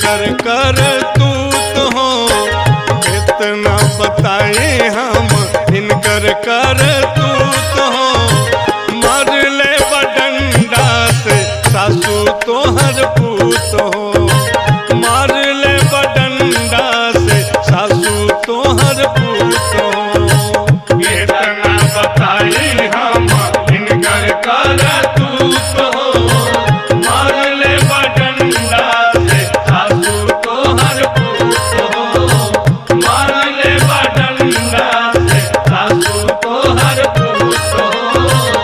इनकर कर तू तो हो कितना बताए हम इनकर कर तू तो हो मर ले बडंडा से सासू तोहर पूत हो मार ले बडंडा से सासू तोहर पूत हो कितना बताई हम इनकर कर तू तो मार ले बडंडा से सासू तो हर पूत हो मार ले बडंडा से सासू तो हर पूत हो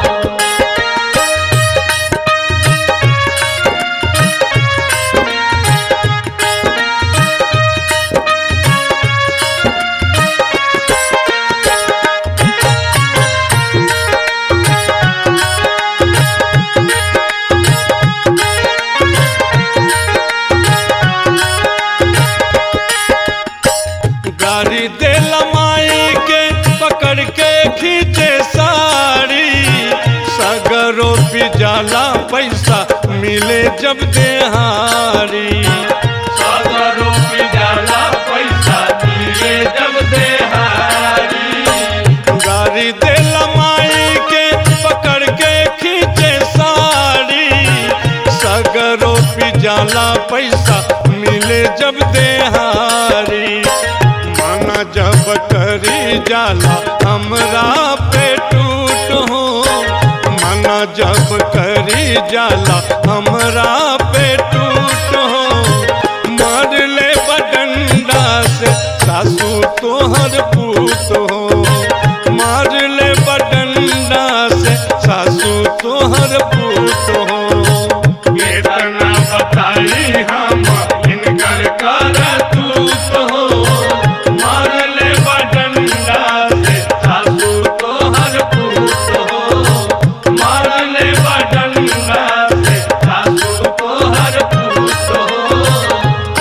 गाड़ी दे लमाई के पकड़ के खींचे साड़ी सगरो भी जाला पैसा मिले जब देहारी सागरो की जाला पैसा दिए जब देहारी गाड़ी दे लमाई के पकड़ के खींचे साड़ी सगरो भी जाला पैसा मिले जब देहारी माना जब करी जाला हमरा पे टूट हो माना जब करी जाला हमरा पे टूट हो मार ले बडंडा से सासू तोहर पूत हो मार ले बडंडा से सासू तोहर पूत हो कितना बताई हम इनकर कर तू तो मार ले बडंडा से सासू तो हर पूत हो मार ले बडंडा से सासू तो हर पूत हो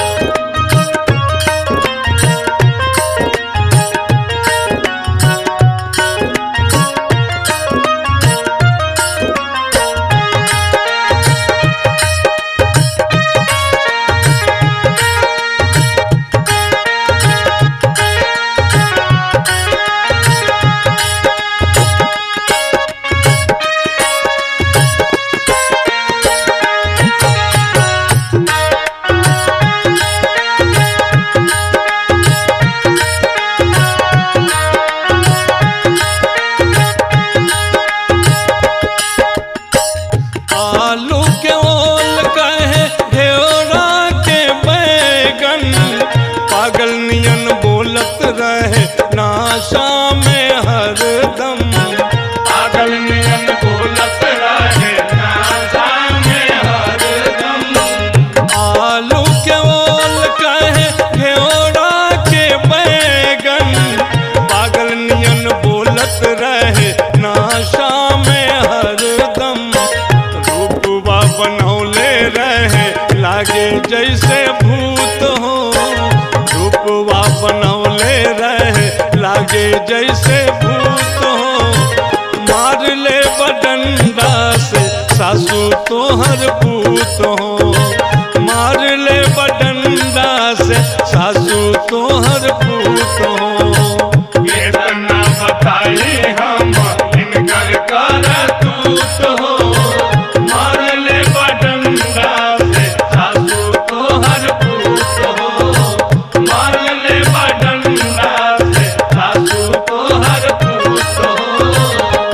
आलू के ओल कहे ढेरा के बैगन पागल नियन बोलत रहे नाशा में हरदम पागल नियन बोलत रहे नासा में हरदम आलू के ओल कहे ढेरा के बैगन पागल नियन बोलत रहे नाशा में हरदम रूपवा बनौले रहे लागे जैसे भूत हो रूपवा बनौले रहे लागे जैसे भूत हो मार ले बडंडा से सासू तोहर पूत हो मार ले बडंडा से सासू तोहर पूत हो कितना बताई हम इनकर कर तू तो मार ले बडंडा से सासू तो हर पूत हो मार ले बडंडा से सासू तो हर पूत हो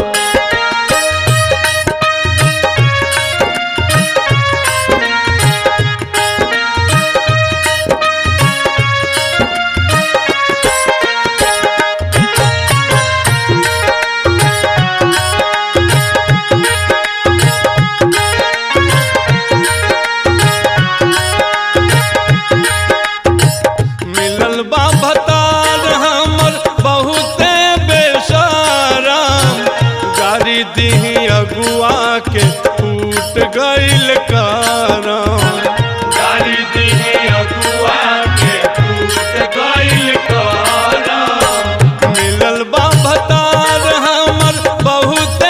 मिलल बा भतार हमर बहुते बेसाराम गाड़ी दीही अगुआ के टूट गइल कारम गाड़ी दिहे अगुआ के टूट गइल कारा मिलल बा भतार हमर बहुते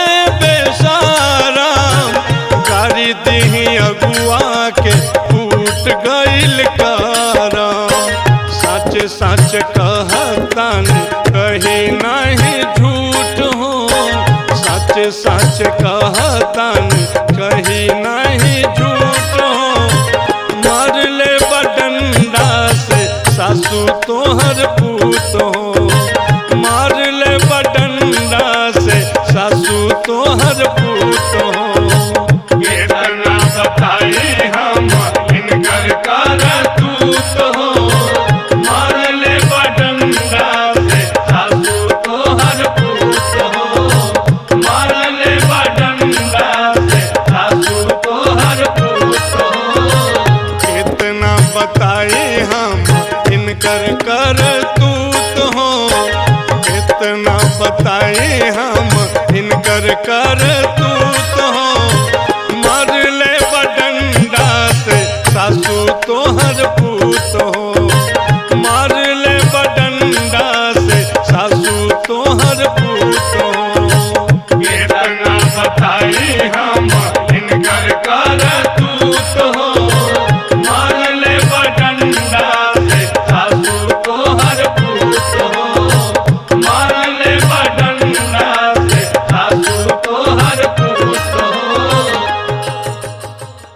बेसाराम गाड़ी दीही अगुआ के टूट गइल गईल कारा सच सच कहतन कही नहीं झूठ हो सच सच कहतन कही नहीं झूठ हो मार ले बडंडा से सासू तोहर पूत हो मार ले बडंडा से सासू तोहर पूत हो केतना बताई हम इनकर करतूत हो मारले बडंगा से सासू तोहर पूत हो मारले बडंगा से सासू तोहर पूत हो कितना बताए हम इनकर कर तूत हो कितना बताए हम इनकर कर तूत हो